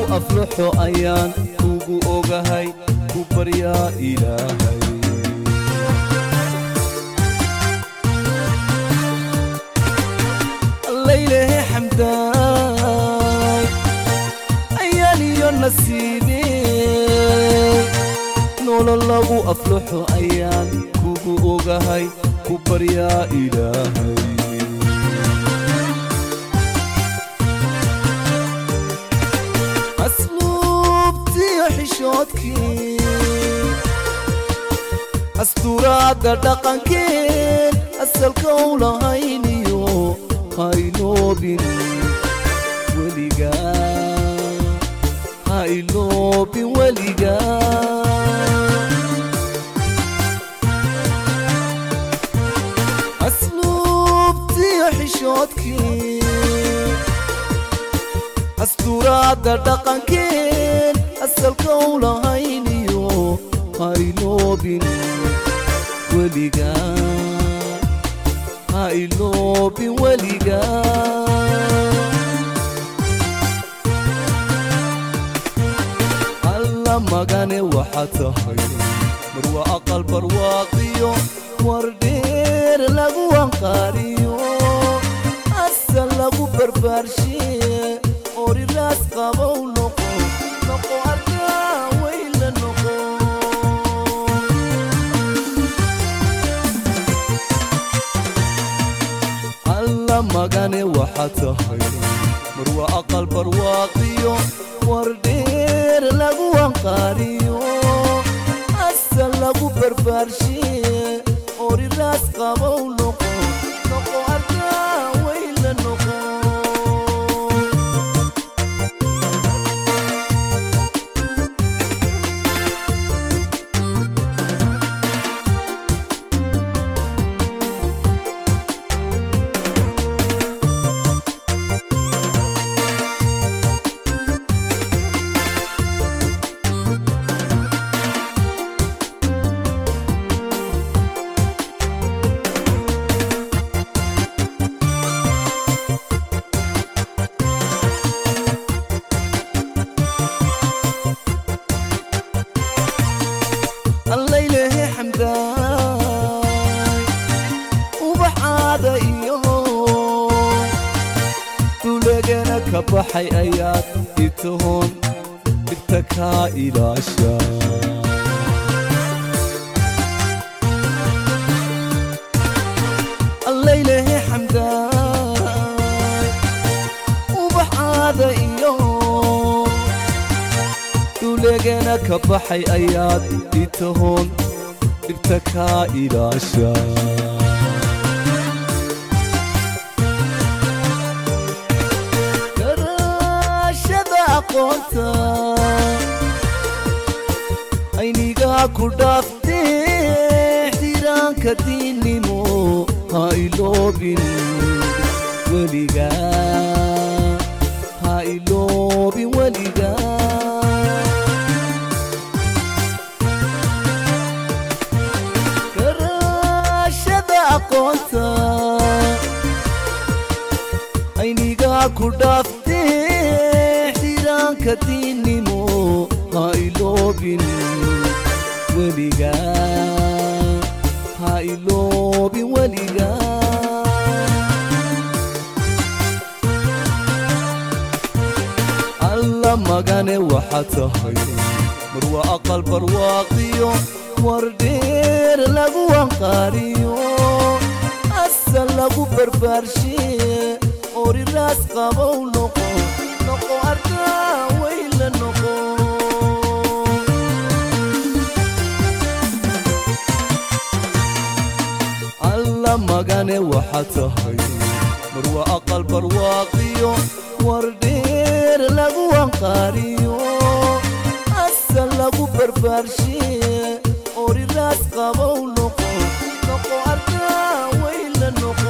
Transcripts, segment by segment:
aflaxo ayaan kugu ogahay ku baryaa ilaahay laylehe xamdaay ayaan iyo nasiibe nolol lagu aflaxo ayaan kugu ogahay ku baryaa ilaahay asluubtiyo xishoodkii asturaadda dhaqankeen asalka u lahayniyo hayloobin weligaa hayloobin weligaa asluubtiyo xishoodkii asturaadda dhaqankeen asalka u lahayniyo hayloobin weligaa hayloobin weligaa alla magane waxaa tahay marwa aqal barwaaqiyo wardheer lagu anqaariyo asal lagu barbaarshiye oriraas qabow noqo noqo arkaa weyla noqo alla magane waxaa tahay marwa aqal barwaaqiyo wardheer lagu anqaariyo asal lagu barbaarshiye oriraas qabow noqo noqo arkaa weyla noqo allaylehe xamdaay ubaxaada iyo dulegana ka baxay ayaad itoon dhibta kaa ilaasha allaylehe xamdaay ubaxaada iyo dulegana ka baxay ayaad itoon dhibta kaa ilaasha garaashada aqoonta aynigaa ku dhaaftee xiraanka diinnimo ha iloobin weligaa ha iloobin weligaa garaashada aqoonta aynigaa ku dhaaftee xiraanka diinnimo ha iloobin weligaa ha iloobin weligaa alla magane waxaa tahay marwa aqal barwaaqiyo wardheer lagu anqaariyo asal lagu barbaarshiye oriraas qabow noqo noqo arkaa weyla noqo alla magane waxaa tahay marwa aqal barwaaqiyo wardheer lagu anqaariyo asal lagu barbaarshiye oriraas qabow noqo noqo arkaa weyla noqo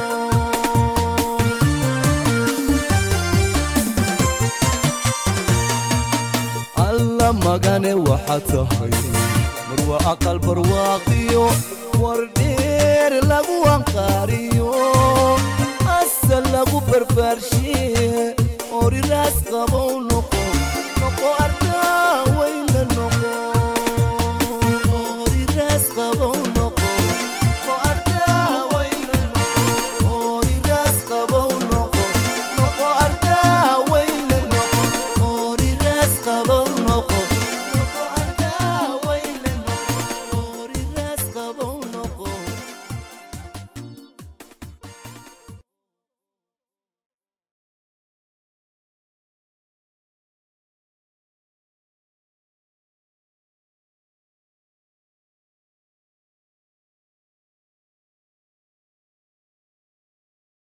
alla magane waxaa tahay marwa aqal barwaaqiyo wardheer lagu anqaariyo asal lagu barbaarshiye oriraas qabow